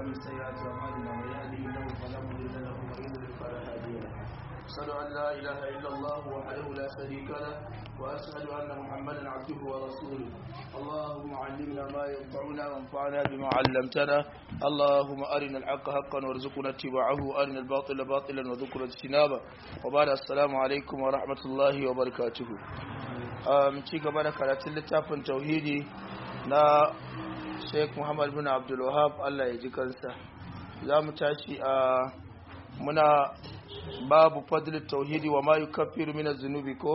ومن سيئات أعمالنا من يهده الله فلا مضل له ومن يضلل فلا هادي له أشهد أن لا إله إلا الله وحده لا شريك له وأشهد أن محمدا عبده ورسوله اللهم علمنا ما ينفعنا وانفعنا بما علمتنا اللهم أرنا الحق حقا وارزقنا اتباعه أرنا الباطل باطلا وذكر اجتنابه وبعد السلام عليكم ورحمة الله وبركاته um, ci gaba da karatun littafin tauhidi na sheikh muhammad bin abdul wahab allah ya ji kansa za mu tashi a muna babu fadlin tauhidi wa ma yukaffiru min zunubi ko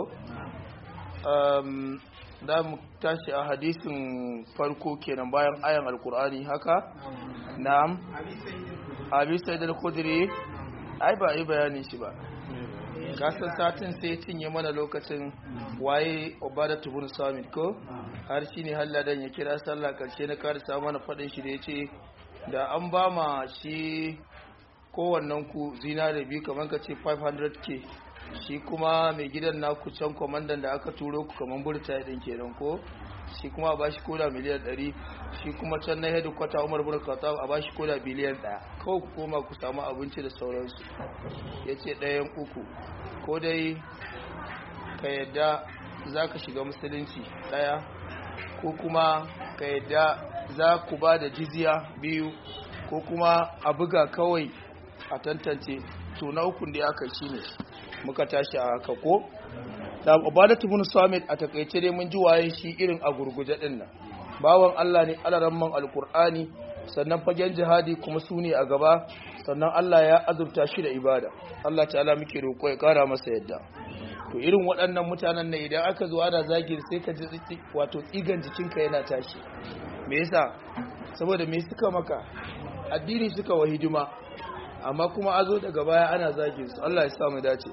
um, za mu tashi a hadisin farko kenan bayan ayan alkur'ani haka na'am abi sa'id al-khudri ai ba yi bayani shi ba kasan satin sai ya cinye mana lokacin waye obada tubun samit ko har shi ne halladan ya kira sallah karshe na karisa mana faɗin shi da ya ce da an ba ma shi kowannen ku zinare biyu kamar ka ce 500k shi kuma mai gidan naku can kwamandan da aka turo ku kamar burta ɗin kenan ko shi kuma a bashi koda miliyan 100 shi kuma can na hedu kwata umar bin khattab a bashi koda biliyan 1 kawai ku koma ku samu abinci da sauransu ya ce ɗayan uku ko dai ka yadda za ka shiga musulunci ɗaya ko kuma ka yadda za ku ba da jizya biyu ko kuma a buga kawai a tantance to na ukun da aka shi ne muka tashi a haka ko da ubadatu bin samit a takaice dai mun ji waye shi irin a gurguje din nan bawan Allah ne alaramman alkur'ani sannan fagen jihadi kuma su ne a gaba sannan Allah ya azurta shi da ibada Allah ta'ala muke roƙo ya ƙara masa yadda to irin waɗannan mutanen ne idan aka zo ana zagin sai ka ji wato tsigan jikinka yana tashi me yasa saboda me suka maka addini suka wa hidima amma kuma a zo daga baya ana zagin su Allah ya sa mu dace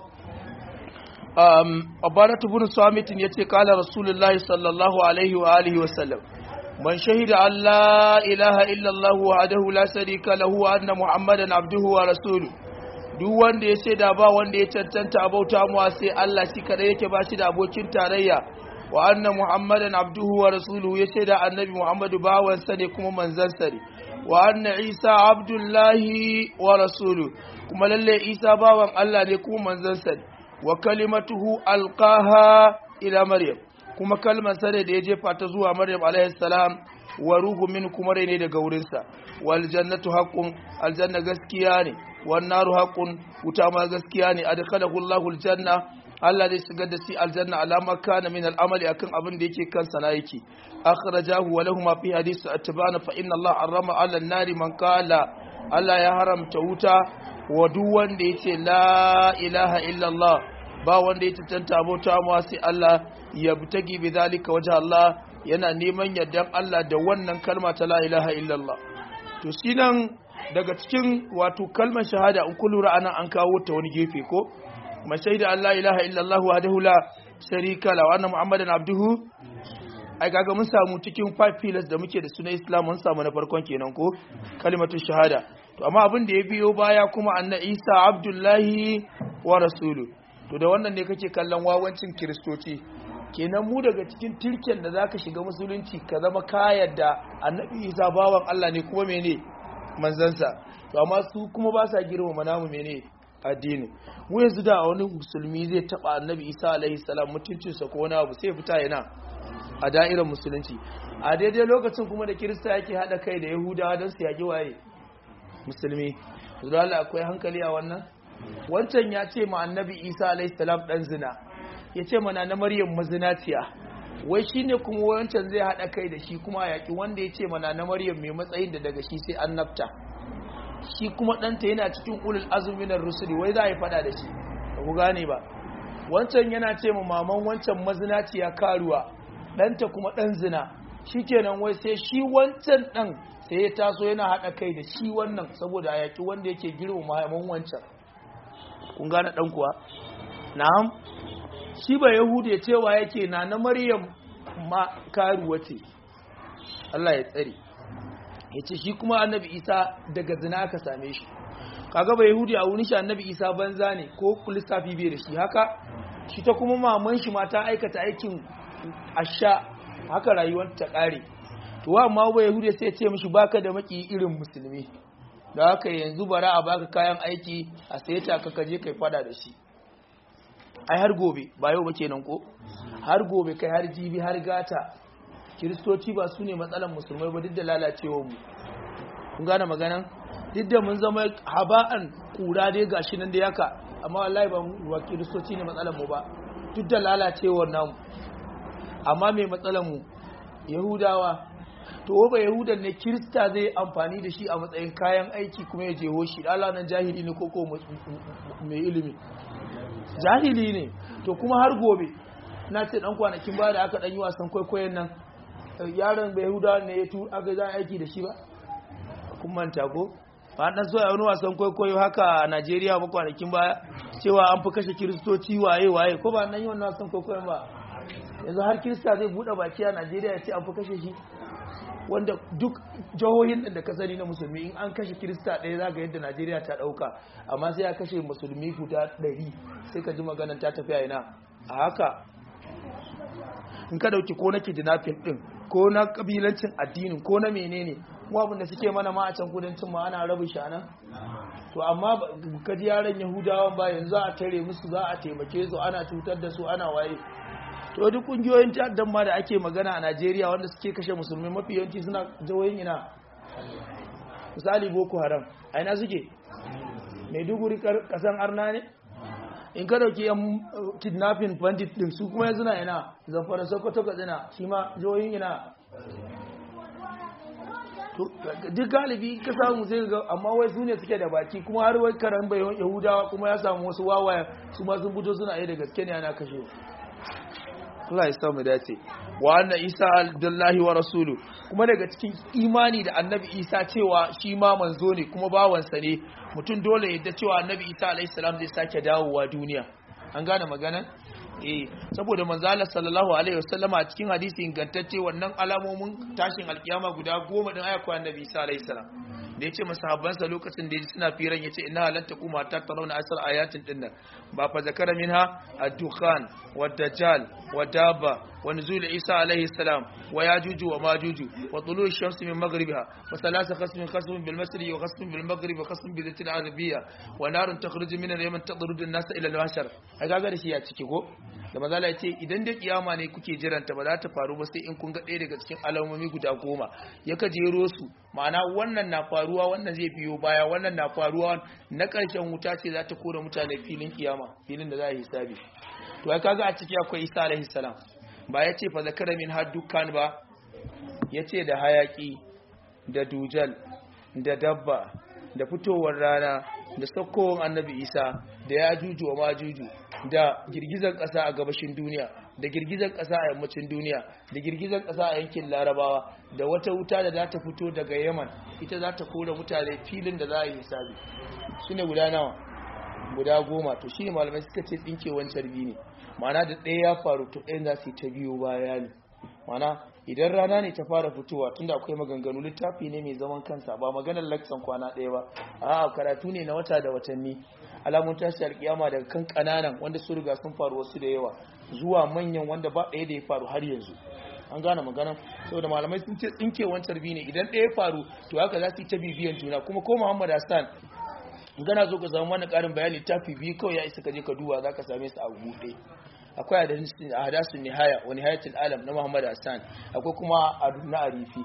um abaratu bin samitin yace kala rasulullahi sallallahu alaihi wa alihi wa sallam من شهد أن لا إله إلا الله وحده لا شريك له وأن محمدا عبده ورسوله duk wanda ya shaida ba wanda ya cancanta abauta mu sai Allah shi kada yake ba shi da abokin tarayya wa anna muhammadan abduhu wa rasuluhu ya shaida annabi muhammadu bawan sa ne kuma manzon sa ne wa anna isa abdullahi wa rasuluhu kuma lalle isa bawan Allah ne kuma manzon sa ne wa kalimatuhu alqaha ila maryam kuma kalmar sare da ya jefa ta zuwa Maryam alaihi salam wa ruhu min kuma rai ne daga wurinsa wal jannatu haqqun aljanna gaskiya ne wan naru haqqun wuta ma gaskiya ne adkhalahu Allahu aljanna Allah zai shigar da shi aljanna alama kana min al'amali akan abin da yake kansa na yake akhrajahu wa lahum fi hadisi atbana fa inna Allah harrama 'ala an-nari man qala Allah ya haramta wuta wa duk wanda yace la ilaha illa Allah ba wanda ya cancanta abota ma sai Allah ya butagi bi zalika waje Allah yana neman yardan Allah da wannan kalma ta la ilaha illallah to shi nan daga cikin wato kalmar shahada in kullu ra'ana an kawo ta wani gefe ko ma shaida Allah ilaha illallah wahdahu la sharika la wa anna muhammadan abduhu ai kaga mun samu cikin five pillars da muke da sunan Islam mun samu na farkon kenan ko kalimatu shahada to amma abin da ya biyo baya kuma anna Isa abdullahi wa rasuluhu to da wannan ne kake kallon wawancin kiristoci kenan mu daga cikin tirken da zaka shiga musulunci ka zama kayar da annabi isa bawan Allah ne kuma mene manzansa to amma su kuma ba sa girmama namu mene addini mu yanzu da wani musulmi zai taba annabi isa alaihi salam mutuncinsa ko wani abu sai fita yana a da'irar musulunci a daidai lokacin kuma da kirista yake hada kai da yahudawa don su yaki waye musulmi zuwa Allah akwai hankali a wannan wancan ya ce ma annabi isa alaihissalam dan zina ya ce mana na maryam mazinaciya wai shi ne kuma wancan zai haɗa kai da shi kuma yaƙi wanda ya ce mana na maryam mai matsayin da daga shi sai an nafta shi kuma ɗanta yana cikin ulul azuminar rusuli wai za a yi faɗa da shi ba ku gane ba wancan yana ce ma maman wancan mazinaciya karuwa ɗanta kuma ɗan zina shi kenan wai sai shi wancan ɗan sai ya taso yana haɗa kai da shi wannan saboda a yaƙi wanda yake girma maman wancan kun gane dan kuwa na'am shi ba yahude cewa yake na na maryam ma karuwa ce Allah ya tsare yace shi kuma annabi isa daga zina aka same shi kaga ba yahudi a wurin shi annabi isa banza ne ko lissafi bai da shi haka shi ta kuma maman shi ma ta aikata aikin asha haka rayuwar ta kare to wa amma ba yahudi sai ya ce mishi baka da maki irin musulmi da haka yanzu bara a baka kayan aiki a saye ta ka kaje kai fada da shi ai har gobe ba yau ba kenan ko har gobe kai har jibi har gata kiristoci ba su ne matsalan musulmai ba duk da lalacewar mu kun gane maganan duk da mun zama haba'an kura dai gashi nan da yaka amma wallahi ba mu kiristoci ne matsalan mu ba duk da lalacewar namu amma mai matsalan mu yahudawa to ba yahudan ne kirista zai amfani da shi a matsayin kayan aiki kuma ya jeho shi Allah nan jahili ne koko mai ilimi jahili ne to kuma har gobe na ce dan kwanakin ba da aka dan yi wasan kwaikwayon nan yaron bai yahudawa ne ya tu aka za aiki da shi ba kun manta ko ba dan so wani wasan kwaikwayo haka a Najeriya ba kwanakin baya cewa an fi kashe kiristoci waye waye ko ba nan yi wannan wasan kwaikwayon ba yanzu har kirista zai bude baki a Najeriya ya ce an fi kashe shi wanda duk jihohin da ka sani na musulmi in an kashe kirista ɗaya za ga yadda najeriya ta ɗauka amma sai ya kashe musulmi guda ɗari sai ka ji maganan ta tafiya ina a haka in ka dauki ko na kidnapping ɗin ko na kabilancin addinin ko na menene abin da suke mana ma a can kudancin ma ana rabu shana to amma ka ji yaran yahudawan ba yanzu a tare musu za a taimake su ana cutar da su ana waye to duk kungiyoyin ta'addan ma da ake magana a Najeriya wanda suke kashe musulmi mafi yawanci suna jihohin ina misali Boko Haram a ina suke Maiduguri kasan arna ne in ka dauki yan kidnapping bandit din su kuma yanzu na ina Zamfara Sokoto Katsina shi ma jihohin ina duk galibi ka samu sai ga amma wai su ne suke da baki kuma har wai karan bayan yahudawa kuma ya samu wasu wawaya su ma sun fito suna yi da gaske ne ana kashe Allah ya samu dace wa anna Isa abdullahi wa rasulu kuma daga cikin imani da annabi Isa cewa shi ma manzo ne kuma bawansa ne mutum dole ya yadda cewa annabi Isa alaihi salam zai sake dawowa duniya an gane magana eh saboda manzo Allah sallallahu alaihi wasallama a cikin hadisi ingantacce wannan alamomin tashin alkiyama guda goma din ayakwa annabi Isa alaihi salam da ya ce masahabbansa lokacin da suna firan ya ce ina halatta kuma ta tarauna asar ayatin din nan ba fa zakara minha ad-dukhan wa dajjal wa dabba wa nuzul isa alaihi salam wa yajuju wa majuju wa tulu ash-shams min maghribiha wa thalatha qasmin qasmin bil masri wa qasmin bil maghrib wa qasmin bi dhatil arabiyya wa narun takhruju min al-yaman tadrudu an-nas ila al-mahshar ai kaga da shi ya ciki ko da mazala ya ce idan da kiyama ne kuke jiranta ba za ta faru ba sai in kun ga ɗaya daga cikin alamomi guda goma ya ka jero su ma'ana wannan na faruwa wannan zai biyo baya wannan na faruwa na ƙarshen wuta ce za ta kora mutane filin kiyama filin da za a yi hisabi to ai kaga a ciki akwai isa alaihi salam ba ya ce fa zakara min har dukkan ba ya ce da hayaki da dujal da dabba da fitowar rana da saukowar annabi isa da ya juju wa majuju da girgizar ƙasa a gabashin duniya da girgizar ƙasa a yammacin duniya da girgizar ƙasa a yankin larabawa da wata wuta da za ta fito daga yaman ita za ta kora mutane filin da za a yi hisabi su ne guda nawa guda goma to shi ne malamai suka ce tsinkewar carbi ne ma'ana da ɗaya ya faru to ɗayan za su yi ta biyo baya ne ma'ana idan rana ne ta fara fitowa tunda akwai maganganu littafi ne mai zaman kansa ba maganar laksan kwana ɗaya ba a karatu ne na wata da watanni alamun tashi alkiyama daga kan kananan wanda su riga sun faru wasu da yawa zuwa manyan wanda ba ɗaya da ya faru har yanzu an gane maganan saboda malamai sun ce tsinke wancan bi ne idan ɗaya ya faru to haka za su yi ta bibiyan juna kuma ko muhammad hassan gana zo ka zama wani ƙarin bayani tafi biyu kawai ya isa ka je ka duba za ka same su a buɗe akwai hadasun nihaya wa nihayatul alam na muhammad hassan akwai kuma na arifi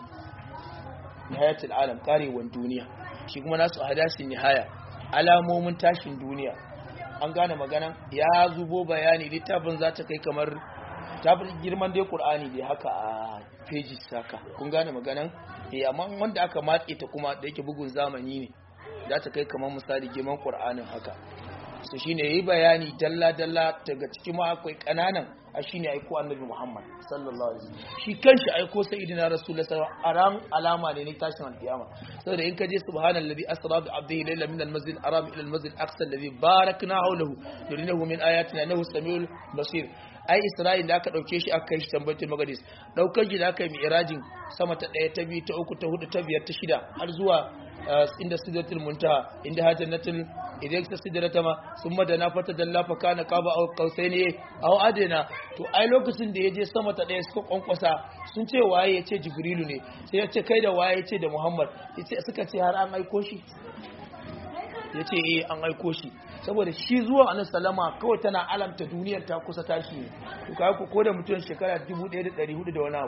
nihayatul alam karewan duniya shi kuma nasu hadasun nihaya alamomin tashin duniya an gane maganan ya zubo bayani littafin za ta kai kamar tafin girman dai qur'ani dai haka a pages saka kun gane maganan eh amma wanda aka matse ta kuma da yake bugun zamani ne za ta kai kamar misali girman qur'anin haka so shine yayi bayani dalla dalla daga cikin ma akwai kananan a shine aiko annabi Muhammad sallallahu alaihi wasallam shi kanshi aiko sayyidina rasulullahi sallallahu alaihi wasallam alama ne ne tashin alkiyama saboda in ka je subhanallazi asra bi abdihi layla min almasjid aram ila almasjid aqsa alladhi barakna hawlahu yurinahu min ayatina innahu samiul basir ai isra'il da aka dauke shi aka kai shi tambayatul magadis daukar shi da aka yi mi'rajin sama ta daya ta biyu ta uku ta hudu ta biyar ta shida har zuwa inda sidratul muntaha inda hajjatul idan ta sidrata ma summa da na fata dalla fa kana qaba aw qausaini aw adina to ai lokacin da yaje sama ta daya suka kwankwasa sun ce waye yace jibrilu ne sai ya ce kai da waye yace da muhammad yace suka ce har an aiko shi yace eh an aiko shi saboda shi zuwa annabi sallama kawai tana alamta duniyar ta kusa tashi ne to kai ko da mutum shekara 1400 da wani abu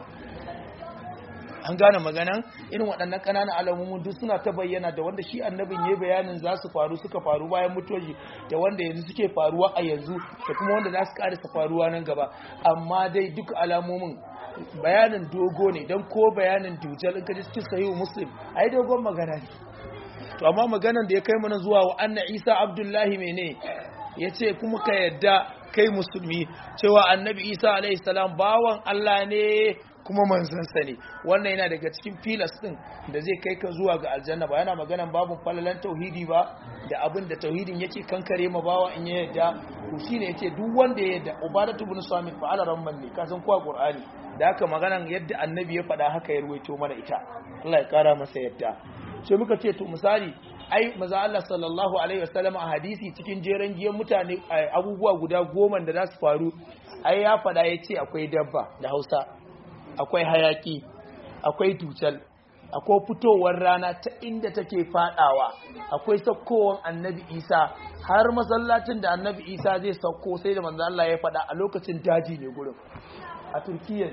an gane maganan irin waɗannan ƙananan alamomin duk suna ta bayyana da wanda shi annabin ya bayanin za su faru suka faru bayan mutuwar shi da wanda yanzu suke faruwa a yanzu da kuma wanda za su ƙarisa faruwa nan gaba amma dai duk alamomin bayanin dogo ne don ko bayanin dujal in ka ji cikin sahihu muslim ai dogon magana ne to amma maganan da ya kai mana zuwa wa anna isa abdullahi mene ya ce kuma ka yadda kai musulmi cewa annabi isa alaihi salam bawan allah ne kuma manzansa ne wannan yana daga cikin filas din da zai kai ka zuwa ga aljanna ba yana maganan babun falalan tauhidi ba da abin da tauhidin yake kankare ma bawa in ya yadda to shine yace duk wanda ya yadda ubadatu ibn samit fa ala ramman ne ka san kuwa qur'ani da haka maganan yadda annabi ya faɗa haka ya ruwaito mana ita Allah ya kara masa yadda sai muka ce to misali ai maza Allah sallallahu alaihi wasallam a hadisi cikin jeren giyan mutane abubuwa guda goma da za su faru ai ya faɗa ya ce akwai dabba da Hausa akwai hayaki akwai tucal akwai fitowar rana ta inda take fadawa akwai saukowar annabi isa har masallacin da annabi isa zai sauko sai da manzo Allah ya faɗa a lokacin daji ne gurin a turkiyya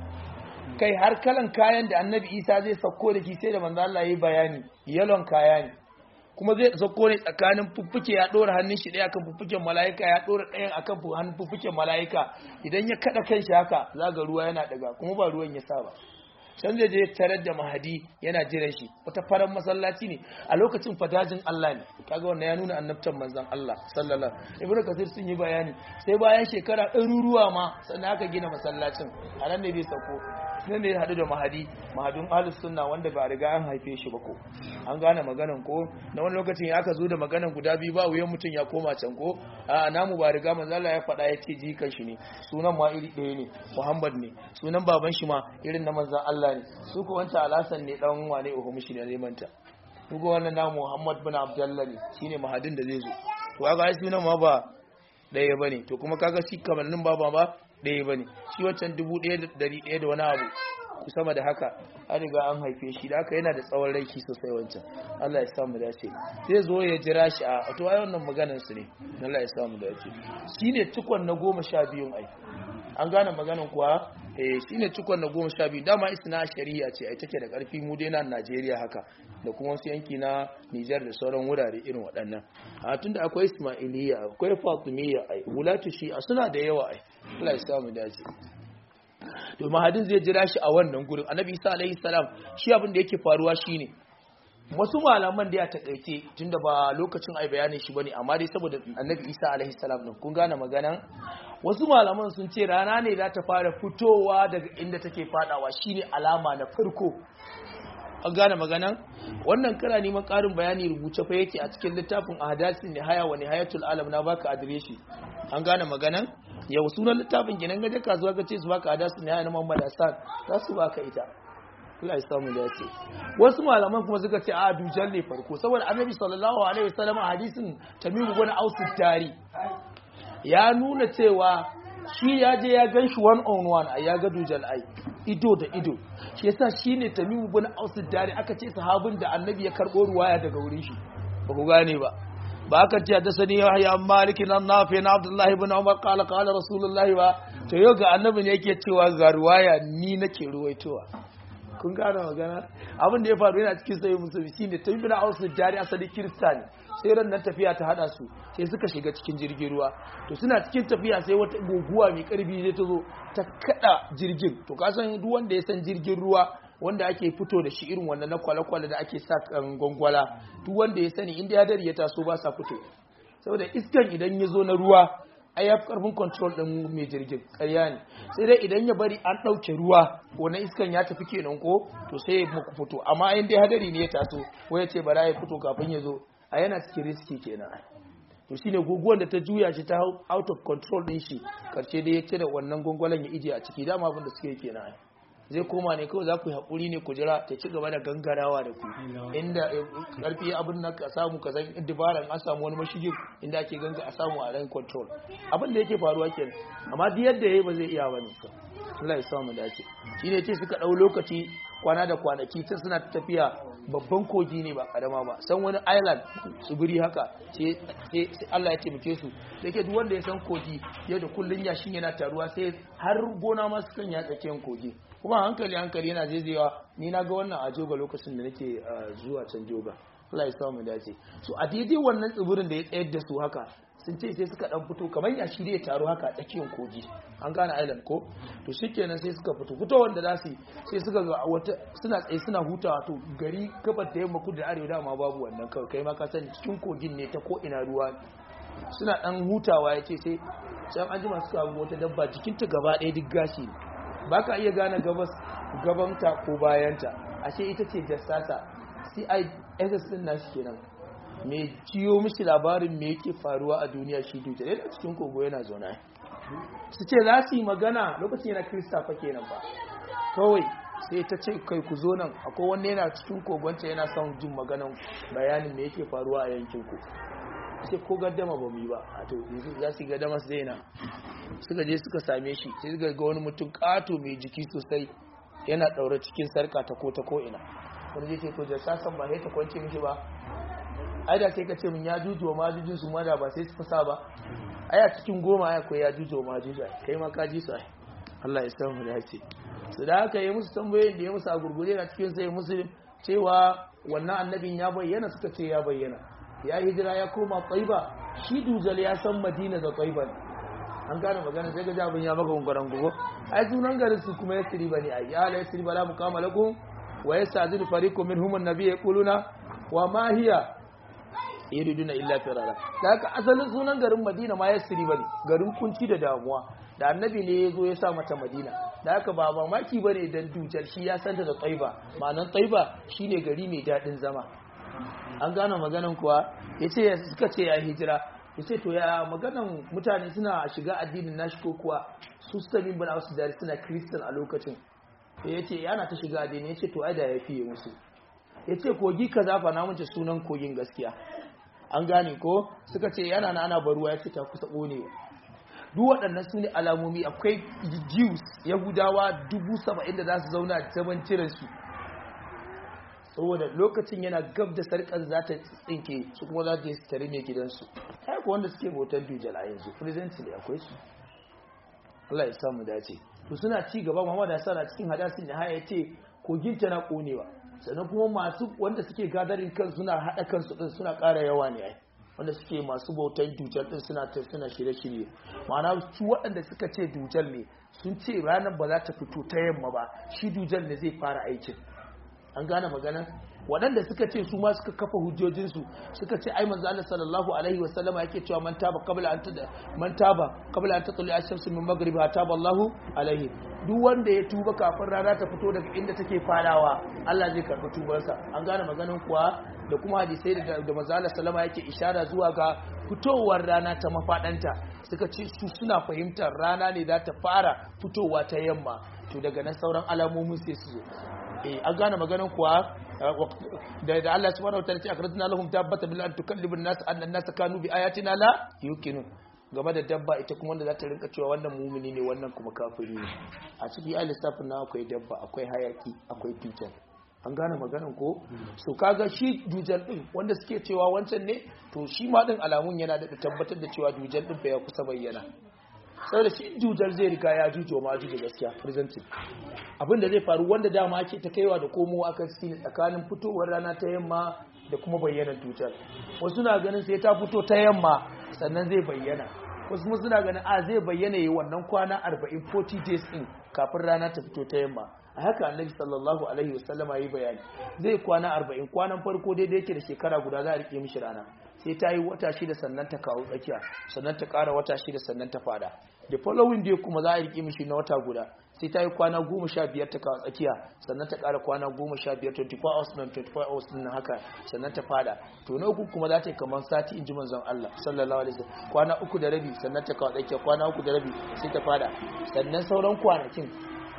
kai har kalan kayan da annabi isa zai sauko da shi sai da manzo Allah ya bayani yalon kaya ne kuma zai sauko ne tsakanin fuffuke ya ɗora hannun shi ɗaya akan fuffuken mala'ika ya ɗora ɗayan akan hannun fuffuken mala'ika idan ya kaɗa kan shi haka za ga ruwa yana ɗaga kuma ba ruwan ya sa ba can zai je tarar da mahadi yana jiran shi wata farar masallaci ne a lokacin fadajin Allah ne kaga wannan ya nuna annabtan manzon Allah sallallahu ibnu kasir sun yi bayani sai bayan shekara ɗaruruwa ma sannan aka gina masallacin a nan ne bai sauko nan ne ya haɗu da mahadi mahadin ahlus sunna wanda ba riga an haife shi ba ko an gane maganan ko na wani lokacin ya aka zo da maganan guda biyu ba wuyan mutum ya koma can ko a namu ba riga manzo Allah ya faɗa ya ce jikan shi ne sunan ma iri ɗaya ne Muhammad ne sunan baban shi ma irin na manzon Allah ne su ko wancan alasan ne dan wane uku mishi ne manta su ko wannan namu Muhammad bin Abdullah ne shine mahadin da zai zo to kaga ai sunan ma ba ɗaya bane to kuma kaga shi kamannin baba ba ɗaya ba ne shi wancan dubu ɗaya da ɗari ɗaya da wani abu sama da haka an riga an haife shi da haka yana da tsawon raiki sosai wancan Allah ya samu dace zai zo ya jira shi a to ai wannan maganar su ne Allah ya samu dace shine cikon na goma sha biyun ai an gane maganar kuwa eh shine cikon na goma sha biyu dama isna shari'a ce ai take da karfi mu dai na Najeriya haka da kuma wasu yanki na Nijar da sauran wurare irin waɗannan a tunda akwai Ismailiyya akwai Fatimiyya ai wulatu shi suna da yawa ai Allah ya samu dace to mahadin zai jira shi a wannan gurin annabi isa alaihi salam shi abin da yake faruwa shine wasu malaman da ya takaice tunda ba lokacin ai bayanin shi bane amma dai saboda annabi isa alaihi salam din kun gane magana wasu malaman sun ce rana ne za ta fara fitowa daga inda take fadawa shine alama na farko an gane maganan wannan kara neman karin bayani rubuce fa yake a cikin littafin ahadasin nihaya wa nihayatul alam na baka adireshi an gane maganan yau sunan littafin kenan gaje kasuwa ka ce su baka ahadasin nihaya na Muhammad Hassan za su baka ita Allah ya samu dace wasu malaman kuma suka ce a dujal ne farko saboda annabi sallallahu alaihi wasallam a hadisin tamim ibn aus tari ya nuna cewa shi ya je ya gan shi one on one a ya ga dujal ai ido da ido shi yasa shine tamimu bin aus dare aka ce sahabin da annabi ya karbo ruwaya daga wurin shi ba ku gane ba ba aka ce da sani ya malik nan nafi na abdullah ibn umar qala qala rasulullah ba to yau ga annabi ne yake cewa ga ruwaya ni nake ruwaitowa kun gane magana abin da ya faru yana cikin sai musulmi shine tamimu bin aus dare asali kiristani sai ran nan tafiya ta hada su sai suka shiga cikin jirgin ruwa to suna cikin tafiya sai wata guguwa mai karfi zai ta zo ta kada jirgin to ka san duk wanda ya san jirgin ruwa wanda ake fito da shi irin wannan na kwale-kwale da ake sa kan gwangwala duk wanda ya sani inda ya dare ya taso ba sa fito saboda iskan idan ya zo na ruwa ai ya fi karfin control din mai jirgin ƙarya ne sai dai idan ya bari an ɗauke ruwa wannan iskan ya tafi kenan ko to sai ya muku fito amma in dai hadari ne ya taso ko ya ce bara ya fito kafin ya zo a yana cikin riski kenan to shine guguwar da ta juya shi ta out of control din shi karshe dai ya cire wannan gwangwalan ya ije a ciki dama abin da suke kenan zai koma ne kawai za ku yi haƙuri ne ku jira ta ci gaba da gangarawa da ku inda ƙarfi abin nan ka samu ka san dabaran an samu wani mashigi inda ake ganga a samu a ran control abin da yake faruwa kenan amma duk yadda yayi ba zai iya bane Allah ya samu dace shine ce suka dau lokaci kwana da kwanaki tun suna tafiya babban kogi ne ba karama ba san wani island tsibiri haka sai Allah ya taimake su da ke duk wanda ya san kogi yau da kullun yashin yana taruwa sai har gona ma sukan ya tsakiyar kogi kuma hankali hankali yana zaizayewa ni na ga wannan a joga lokacin da nake zuwa can joga Allah ya samu dace so a daidai wannan tsibirin da ya tsayar da su haka sun ce sai suka dan fito kamar ya shirye taro haka a tsakiyar kogi an gane island ko to shikenan sai suka fito fito wanda za su sai suka ga wata suna tsaye suna hutawa to gari gabar da yamma kudu da arewa dama babu wannan kawai kai ma ka sani cikin kogin ne ta ko ina ruwa suna dan hutawa ya ce sai can an jima suka abu wata dabba jikinta gaba ɗaya duk gashi ne ba ka iya gane gabas gabanta ko bayanta ashe ita ce jassasa CISS din nashi kenan me ciyo mishi labarin me yake faruwa a duniya shi dutse yana cikin kogo yana zauna su ce za su yi magana lokacin yana krista fa kenan ba kawai sai ta ce kai ku zo nan akwai wanda yana cikin kogonta yana son jin maganan bayanin me yake faruwa a yankin ku sai ko gaddama ba mu yi ba a to yanzu za su yi gaddama su daina suka je suka same shi sai suka ga wani mutum kato mai jiki sosai yana ɗaure cikin sarka ta ko ta ko ina wani zai ce to da sasan ba sai ta kwance mishi ba ai da sai ka ce min ya juju wa majujin su mada ba sai su fasa ba ai a cikin goma ai akwai ya juju wa majuju kai ma ka ji su ai Allah ya san mu dace su da haka yi musu tambayoyin da ya musu a gurgure na cikin sai musulun cewa wannan annabin ya bayyana suka ce ya bayyana ya hijira ya koma tsaiba shi dujal ya san madina da tsaiba ne an gane magana sai ga jabin ya maka gungaran gugu ai sunan garin su kuma ya siri bane ai ya la yasri bala mukama lakum wa yastazinu fariqu minhum an-nabiy yaquluna wa ma hiya yuriduna illa firara da haka asalin sunan garin madina ma yasri bane garin kunci da damuwa da annabi ne ya zo ya sa mata madina da haka ba mamaki ba ne don dujal shi ya santa da tsaiba ma'anan tsaiba shine gari mai daɗin zama an gane maganan kuwa ya ce suka ce ya hijira ya ce to ya maganan mutane suna shiga addinin nashi ko kuwa su sami bin wasu jari suna kristan a lokacin ya ce yana ta shiga addini ya ce to ai da ya fiye musu ya ce kogi ka zafa na mace sunan kogin gaskiya an gane ko suka ce yana na ana baruwa ya ce ta kusa ƙonewa duk waɗannan su ne alamomi akwai jews yahudawa dubu saba'in da za su zauna a zaman ciransu saboda lokacin yana gab da sarkar za ta tsinke su kuma za ta yi tare mai gidansu haka wanda suke bautar dujal a yanzu presently akwai su Allah ya samu dace to suna ci gaba Muhammad Hassan a cikin hadasin da haya ce kogin ta na konewa sannan kuma masu wanda suke gadarin kan suna haɗa kansu din suna ƙara yawa ne ai wanda suke masu bautan dujal din suna ta suna shirye-shirye ma'ana su waɗanda suka ce dujal ne sun ce ranar ba za ta fito ta yamma ba shi dujal ne zai fara aikin an gane magana waɗanda suka ce su ma suka kafa hujjojinsu suka ce ai manzo Allah sallallahu alaihi wa sallama yake cewa man taba qabla an tada man taba qabla an tatlu ash-shamsu min maghribiha taba Allahu alaihi duk wanda ya tuba kafin rana ta fito daga inda take fadawa Allah zai karɓi tubarsa an gane maganan kuwa da kuma hadisai da da manzo Allah sallama yake ishara zuwa ga fitowar rana ta mafadanta suka ce su suna fahimtar rana ne za ta fara fitowa ta yamma to daga nan sauran alamomin sai su zo eh an gane maganan kuwa da da Allah subhanahu wa ta'ala ce akhrajna lahum dabbatan bil an tukallibu an-nas anna an-nas kanu bi ayatina la yuqinun game da dabba ita kuma wanda za ta rinka cewa wannan mumini ne wannan kuma kafiri ne a ciki ai lissafin na akwai dabba akwai hayaki akwai dujal an gane maganan ko so kaga shi dujal din wanda suke cewa wancan ne to shi ma din alamun yana da tabbatar da cewa dujal din ya kusa bayyana saboda shi dujal zai riga ya jujo ma jujo gaskiya presently abin da zai faru wanda dama ake ta kaiwa da komowa akan shi tsakanin fitowar rana ta yamma da kuma bayyanar dujal wasu na ganin sai ta fito ta yamma sannan zai bayyana wasu kuma suna ganin a zai bayyana yi wannan kwana 40 40 days din kafin rana ta fito ta yamma a haka annabi sallallahu alaihi wasallama yi bayani zai kwana 40 kwanan farko daidai yake da shekara guda za a rike mishi rana sai ta yi wata shida sannan ta kawo tsakiya sannan ta kara wata shida sannan ta fada da following day kuma za a rike mishi na wata guda sai ta yi kwana goma sha biyar ta kawo tsakiya sannan ta kara kwana goma sha biyar 24 hours nan 24 hours nan haka sannan ta fada to na uku kuma za ta yi kamar sati in ji manzon Allah sallallahu alaihi wasallam kwana uku da rabi sannan ta kawo tsakiya kwana uku da rabi sai ta fada sannan sauran kwanakin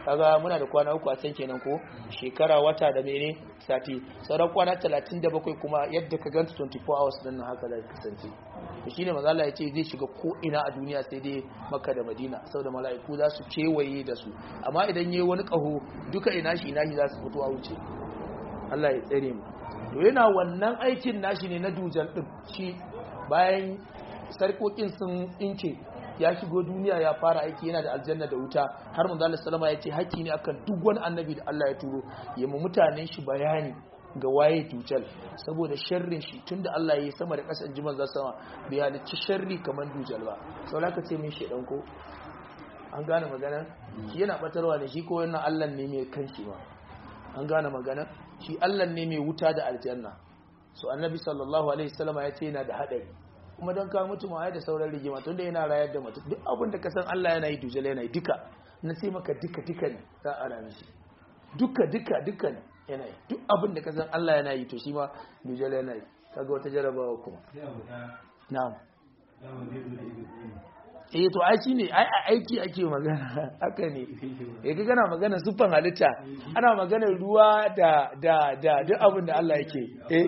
kaga muna da kwana uku a can kenan ko shekara wata da mene sati sauran kwana 37 kuma yadda ka ganta 24 hours din nan haka zai kasance to shine manzo Allah ya ce zai shiga ko ina a duniya sai dai Makka da Madina saboda mala'iku za su kewaye da su amma idan yayi wani kaho duka ina shi ina shi za su fito a wuce Allah ya tsare mu to yana wannan aikin nashi ne na dujal din shi bayan sarkokin sun inke ya shigo duniya ya fara aiki yana da aljanna da wuta har manzo Allah sallama ya ce haƙƙi ne akan duk wani annabi da Allah ya turo ya mu mutanen shi bayani ga waye dujal saboda sharrin shi tunda Allah ya yi sama da ƙasa ji manzo sama bai halicci sharri kamar dujal ba sau ka ce min shedan ko an gane magana shi yana batarwa ne shi ko wannan Allah ne mai kanshi ba an gane magana shi Allah ne mai wuta da aljanna so annabi sallallahu alaihi wasallama ya ce yana da hadari kuma don kawo mutum a da sauran rigima tunda yana rayar da mutum duk abin da ka san Allah yana yi dujal yana yi duka na sai maka duka duka ne za a rami shi duka duka duka ne yana yi duk abin da ka san Allah yana yi to shi ma dujal yana yi kaga wata jarabawa kuma na'am eh to ai shine ai aiki ake magana haka ne eh kaga na magana sufan halitta ana magana ruwa da da da duk abin da Allah yake eh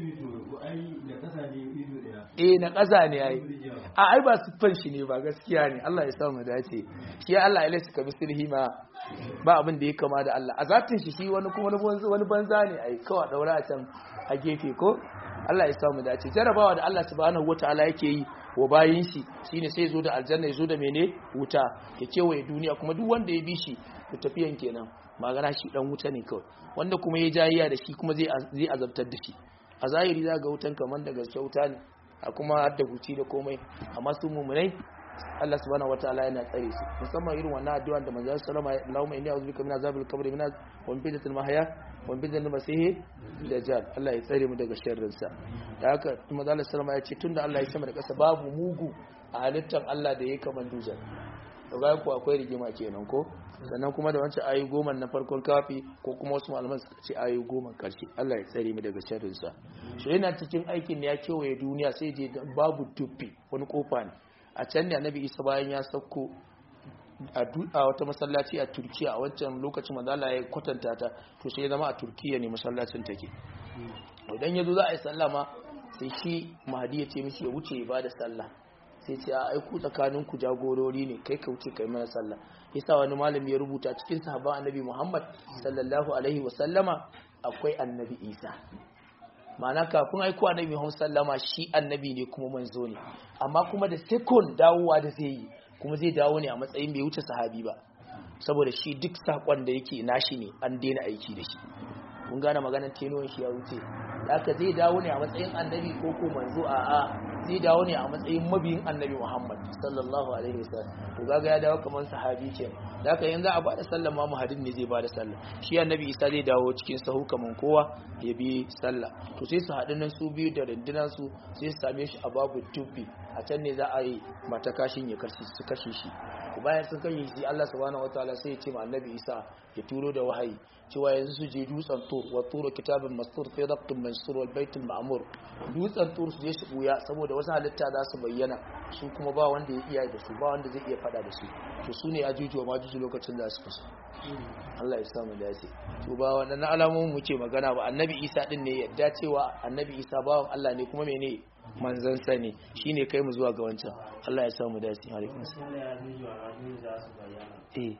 eh na ƙasa ne ai a ai ba siffan shi ne ba gaskiya ne Allah ya samu dace shi Allah ya lissa kabi sirhi ma ba abin da ya kama da Allah a zatin shi shi wani kuma wani banza ne ai kawai daura a can a gefe ko Allah ya samu dace jarabawa da Allah subhanahu wataala yake yi wa bayin shi shine sai zo da aljanna ya zo da mene wuta ya kewaye duniya kuma duk wanda ya bi shi to tafiyan kenan magana shi dan wuta ne kawai wanda kuma ya jayiya da shi kuma zai zai azabtar da shi a zahiri za ga wutan kamar da gaske wuta ne a kuma da huci da komai amma su mumunai Allah subhanahu wataala yana tsare su musamman irin wannan addu'a da manzo sallama Allahumma inni a'udhu bika min azabil qabri min wa min fitnatil mahya wa min fitnatil masih dajjal Allah ya tsare mu daga sharrin sa da haka manzo sallama ya ce tunda Allah ya sama da kasa babu mugu a halittar Allah da yake kaman dujal to ga ku akwai rigima kenan ko sannan kuma da wancan ayi goma na farkon kafi ko kuma wasu malaman suka ce ayi goma karshe Allah ya tsare mu daga sharrin sa shi yana cikin aikin ne ya kewaye duniya sai je babu tuffi wani kofa ne a can ne annabi isa bayan ya sauko a wata masallaci a turkiya a wancan lokacin manzala ya kwatanta ta to sai ya zama a turkiya ne masallacin take idan ya zo za a yi sallama sai shi mahadi ya ce mishi ya wuce ya ba da sallah sai ce a aiku tsakanin ku jagorori ne kai ka wuce kai mana sallah yasa wani malami ya rubuta cikin sahabban annabi muhammad sallallahu alaihi wa sallama akwai annabi isa ma'ana kafin aiko annabi Muhammad sallama shi annabi ne kuma manzo ne amma kuma da second dawowa da zai yi kuma zai dawo ne a matsayin bai wuce sahabi ba saboda shi duk sakon da yake nashi ne an daina aiki da shi kun gane maganar tenuwan shi ya wuce haka zai dawo ne a matsayin annabi ko ko manzo a a zai dawo ne a matsayin mabiyin annabi Muhammad sallallahu alaihi wasallam to kaga ya dawo kamar sahabi ke da haka yanzu a bada sallah ma muhadin ne zai bada sallah shi annabi Isa zai dawo cikin sahu kamar kowa ya bi sallah to sai su haɗu nan su biyu da rundunar su sai su same shi a babu tubbi a can ne za a yi mata kashin ya kashe su kashe shi bayan sun kashe shi Allah subhanahu wataala sai ya ce ma annabi Isa ya turo da wahayi cewa yanzu su je dutsen tur wa turo kitabin mastur fi raqtin mansur wal baitul ma'mur dutsen tur su je su buya saboda wasu halitta za su bayyana su kuma ba wanda ya iya da su ba wanda zai iya fada da su to su ne ajuju ma juju lokacin da su kasu Allah ya samu dace to ba wannan alamomin mu ce magana ba annabi Isa din ne yadda cewa annabi Isa bawan Allah ne kuma mene manzon sa ne shine kai mu zuwa ga wancan Allah ya samu dace alaikum eh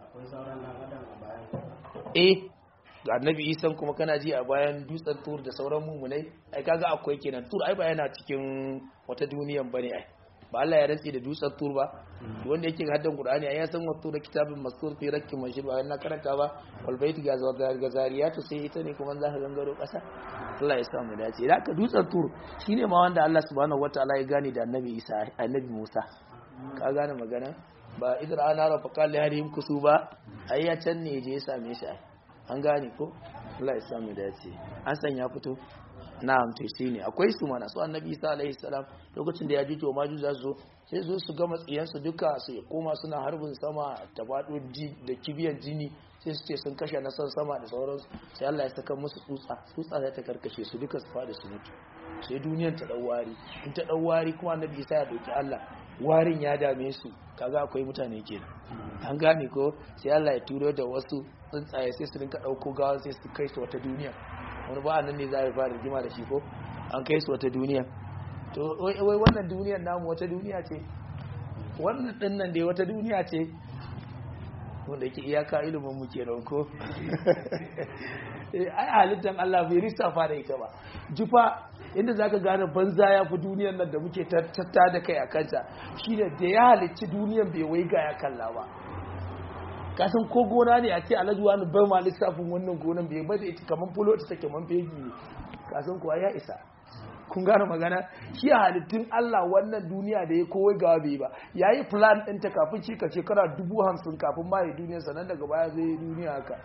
eh annabi isan kuma kana ji a bayan dutsen tur da sauran mummunai ai kaga akwai kenan tur ai ba yana cikin wata duniyan bane ai ba Allah ya rantsi da dutsen tur ba wanda yake haddan qur'ani ai ya san wato da kitabin mastur fi rakkin mashir ba na karanta ba wal bait gazariyatu sai ita ne kuma za ka gangaro kasa Allah ya sa mu dace da ka dutsen tur shine ma wanda Allah subhanahu wataala ya gane da annabi Isa annabi Musa ka gane magana ba idan ana rafa kalli harihim kusu ba ai ya can ne je ya same shi ai an gane ko Allah ya samu dace an san ya fito na'am to shine akwai su mana su annabi Isa alaihi salam lokacin da ya jito maju za su zo sai zo su gama tsiyan su duka su koma suna harbin sama ta fado da kibiyan jini sai su ce sun kashe na san sama da sauransu sai Allah ya saka musu tsutsa tsutsa za ta karkashe su duka su fada su mutu sai duniyar ta dau wari in ta dau wari kuma annabi Isa ya dauki Allah warin ya dame su kaga akwai mutane kenan an gane ko sai Allah ya turo da wasu tsuntsaye sai su rinka dauko gawa sai su kai su wata duniya wani ba nan ne za a fara rigima da shi ko an kai su wata duniya to wai wannan duniyar namu wata duniya ce wannan din nan dai wata duniya ce wanda ke iyaka ilimin mu kenan ko ai halittar Allah bai lissafa da ita ba jufa inda zaka gane banza ya fi duniyar nan da muke tatta da kai a kanta shine da ya halicci duniyar bai wai ga ya kalla ba kasan ko gona ne a ce alhaji wani bai ma lissafin wannan gonan bai bada ita kaman fulo ta take man fegi ne kasan kuwa ya isa kun gane magana shi a halittun Allah wannan duniya da ya kowai gawa bai ba ya yi plan ɗinta kafin shi ka shekara dubu hamsin kafin ma ya duniya sannan daga baya zai yi duniya haka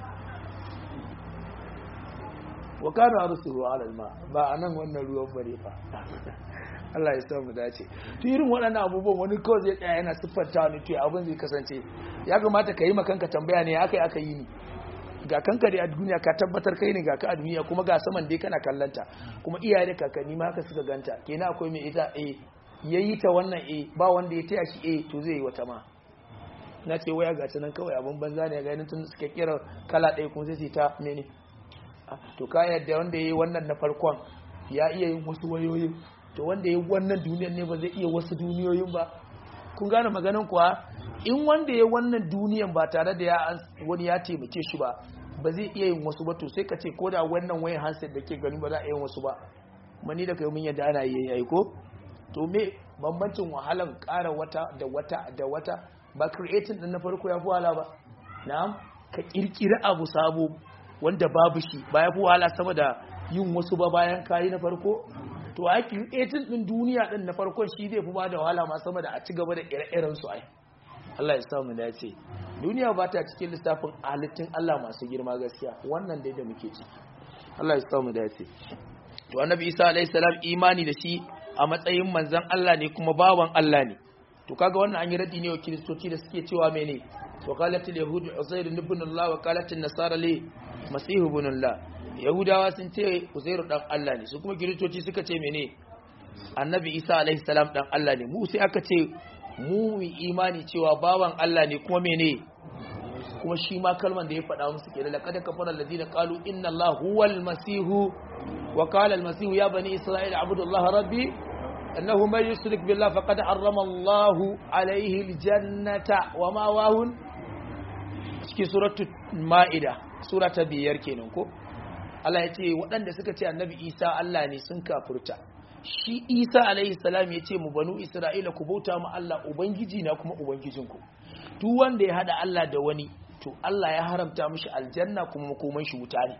wa kana arsuhu ala alma ba anan wannan ruwan bare fa Allah ya samu dace to irin waɗannan abubuwan wani kawai zai tsaya yana siffanta ni to abin zai kasance ya kamata ka yi ma kanka tambaya ne akai aka yi ni ga kanka dai a duniya ka tabbatar kai ne ga ka a duniya kuma ga saman dai kana kallanta kuma iyaye da kakanni ma haka suka ganta kenan akwai mai ita eh yayi ta wannan eh ba wanda ya taya shi eh to zai yi wata ma na ce waya ga ta nan kawai abin banza ne ga yanin tun suka kira kala ɗaya kuma sai ta mene to ka yadda wanda yayi wannan na farkon ya iya yin wasu wayoyin to wanda yayi wannan duniyar ne ba zai iya wasu duniyoyin ba kun gane maganin kuwa in wanda ya wannan duniyan ba tare da ya wani ya taimake shi ba ba zai iya yin wasu ba to sai ka ce ko da wannan wayan handset da ke gani ba za a yin wasu ba mani da kai mun yadda ana yi yayi ko to me bambancin wahalan ƙara wata da wata da wata ba creating din na farko ya fi wahala ba na'am ka kirkiri abu sabo wanda babu shi ba ya fi wahala sama da yin wasu ba bayan kayi na farko to a creating din duniya din na farkon shi zai fi ba da wahala ma sama da a ci gaba da ire-iren su ai Allah ya samu dace duniya ba ta cikin lissafin halittun Allah masu girma gaskiya wannan dai da muke ciki Allah ya samu dace to annabi Isa alaihi salam imani da shi a matsayin manzon Allah ne kuma bawan Allah ne to kaga wannan an yi radi ne wa kiristoci da suke cewa mene wa qalat al yahud uzair ibn Allah wa qalat an nasara li masih ibn Allah yahudawa sun ce uzairu dan Allah ne su kuma kiristoci suka ce mene annabi Isa alaihi salam dan Allah ne mu sai aka ce mu imani cewa bawan Allah ne kuma mene kuma shi ma kalman da ya faɗa musu ke da laqad kafara alladhina qalu inna allaha huwal masihu wa qala al masihu ya bani isra'ila abudu allaha rabbi annahu man yushrik billahi faqad harrama allahu alayhi al jannata wa ma wahun cikin suratu maida sura ta biyar kenan ko Allah ya ce waɗanda suka ce annabi Isa Allah ne sun kafurta shi isa alaihi salam ya ce mu banu isra'ila ku bauta ma Allah ubangiji na kuma ubangijinku duk wanda ya hada Allah da wani to Allah ya haramta mishi aljanna kuma makoman shi wuta ne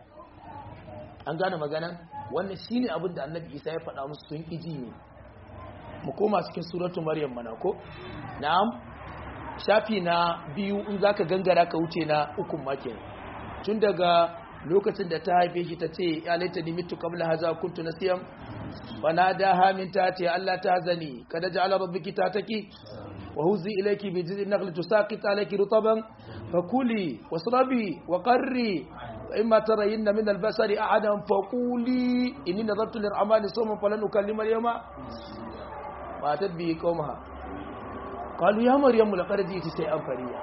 an gane magana wannan shine abin da annabi isa ya faɗa musu sun iji ne mu koma cikin suratu maryam mana ko na'am shafi na biyu in zaka gangara ka wuce na ukun ma tun daga lokacin da ta haife shi ta ce ya laita ni mitu qabla haza kuntu nasiyan fanadaha min tati alla tahzani kada ja'ala rabbuki tataki wa huzi ilayki bi jiz'i nakhli tusaqit alayki rutaban fakuli wasrabi wa qarri imma tarayinna min al-basari ahadan faquli inni nadartu lir-rahmani sawman falan ukallima al-yawma ma tabbi qawmaha qalu ya maryamu laqad ji'ti shay'an fariya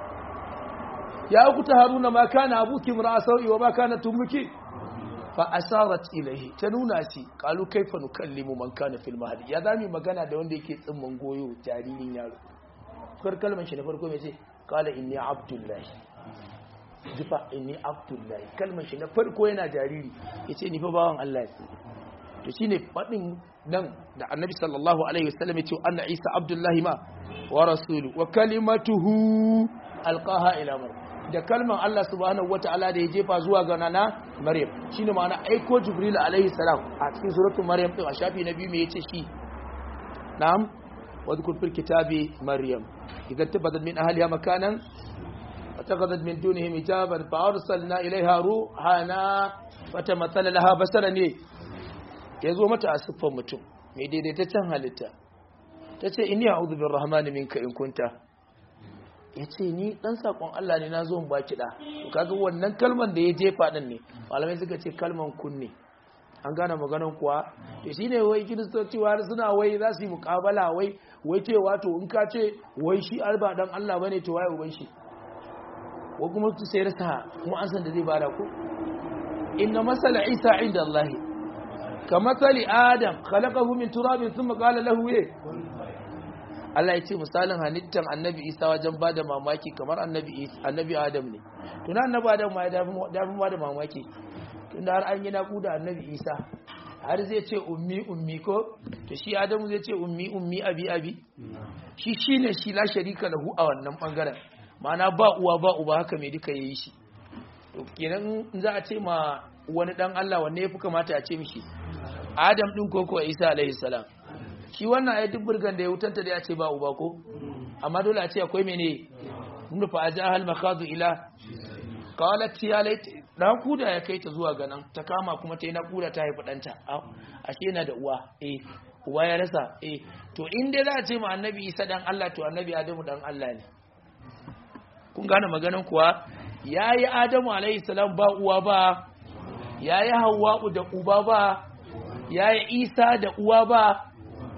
ya ukuta haruna ma kana abuki mar'a sawi wa ma kanat ummuki fa asarat ilayhi ta nuna shi qalu kaifa nukallimu man kana fil mahdi ya zami magana da wanda yake tsimman goyo jaririn yaro kar kalman shi na farko mai ce qala inni abdullahi jifa inni abdullahi kalman shi na farko yana jariri yace ni fa bawan Allah ne to shine fadin nan da annabi sallallahu alaihi wasallam yace anna isa abdullahi ma wa rasulu wa kalimatuhu alqaha ila maryam da kalman Allah subhanahu wata'ala da ya jefa zuwa ga nana Maryam shine ma'ana aiko Jibril alaihi salam a cikin suratul Maryam din a shafi na biyu me yace shi na'am wadhkur fil kitabi Maryam idan tabadat min ahliha makanan واتخذت من دونهم حجابا فارسلنا اليها روحنا فتمثل لها بصرا ne yazo mata a siffar mutum mai daidaitaccen halitta tace inni a'udhu birrahmani minka in kunta ya ce ni dan sakon Allah ne na zo in baki da to kaga wannan kalman da ya jefa din ne malamai suka ce kalman kunne an gane maganan kuwa to shine wai kiristoci wani suna wai za su yi mukabala wai wai cewa to in ka ce wai shi alba dan Allah bane to waye uban shi wa kuma su sai rasa kuma an san da zai bada ku inna masala isa inda Allah ka masali adam khalaqahu min turabin thumma qala lahu ye Allah ya ce misalin halittar annabi isa wajen bada mamaki kamar annabi annabi adam ne tuna annabi adam ma ya dafi bada mamaki tunda har an yi naƙuda annabi isa har zai ce ummi ummi ko to shi adamu zai ce ummi ummi abi abi shi shine shi la sharika lahu a wannan bangaren ma'ana ba uwa ba uba haka mai duka yayi shi to kenan in za a ce ma wani dan Allah wanne yafi kamata a ce mishi adam din ko ko isa alaihi salam shi wannan ayi duk burgan da ya wutanta da ya ce ba uba ko amma dole a ce akwai mene mun fa ajahal makhadu ila qalat ya lait nakuda ya kai ta zuwa ganan ta kama kuma ta yi nakuda ta haifi ɗanta ashe yana da uwa eh uwa ya rasa eh to in dai za a ce ma annabi isa dan Allah to annabi adamu dan Allah ne kun gane maganan kuwa yayi adamu alaihi salam ba uwa ba yayi hawwa'u da uba ba yayi isa da uwa ba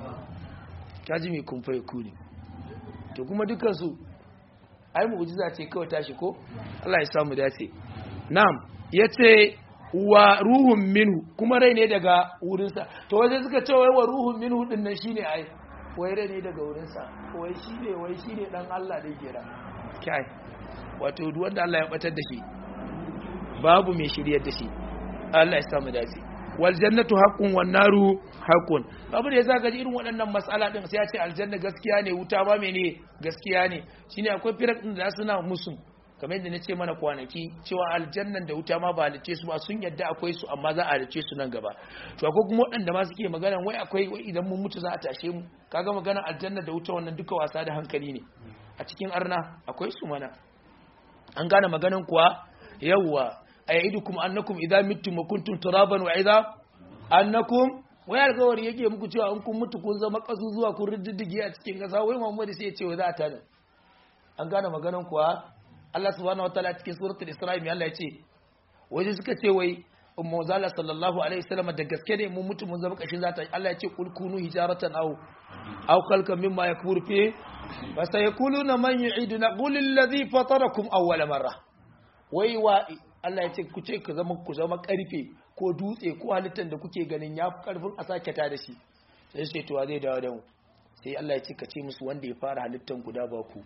kaji mai kun fai ku ne to kuma dukan su ai mu'jiza ce kawai tashi ko Allah ya samu dace na'am yace wa ruhun minhu kuma rai ne daga wurinsa to waje suka ce wai wa ruhun minhu din nan shine ai wai rai ne daga wurinsa wai shine wai shine dan Allah da kira kai wato duk wanda Allah ya batar da shi babu mai shiryar da shi Allah ya samu dace wal jannatu haqqun wan naru haqqun abu da yasa ga irin waɗannan mas'ala din sai ya ce aljanna gaskiya ne wuta ba mene gaskiya ne shine akwai firak din da suna musu kamar yadda nace mana kwanaki cewa aljannan da wuta ma ba halice su ba sun yadda akwai su amma za a halice su nan gaba to akwai kuma waɗanda ma suke magana wai akwai wai idan mun mutu za a tashe mu kaga magana aljanna da wuta wannan duka wasa da hankali ne a cikin arna akwai su mana an gane maganan kuwa yawwa ayyidukum annakum idza mittum wa kuntum turaban wa idza annakum wai alƙawari yake muku cewa in kun mutu kun zama kasu zuwa kun riddige a cikin ƙasa wai Muhammadu sai ya ce za ta ne an gane maganan kuwa Allah subhanahu wataala cikin suratul Isra mai Allah ya ce waje suka ce wai ummu zalla sallallahu alaihi wasallam da gaske ne mun mutu mun zama kashin zata Allah ya ce kul kunu hijaratan aw aw khalqan mimma yakbur fi fa sayaquluna man yu'iduna qul alladhi fatarakum awwala marra wai wa Allah ya ce ku ce ku zama ku zama karfe ko dutse ko halittar da kuke ganin ya fi karfin a sake ta da shi sai sai to zai dawo da mu sai Allah ya ce ka ce musu wanda ya fara halittar guda ba ku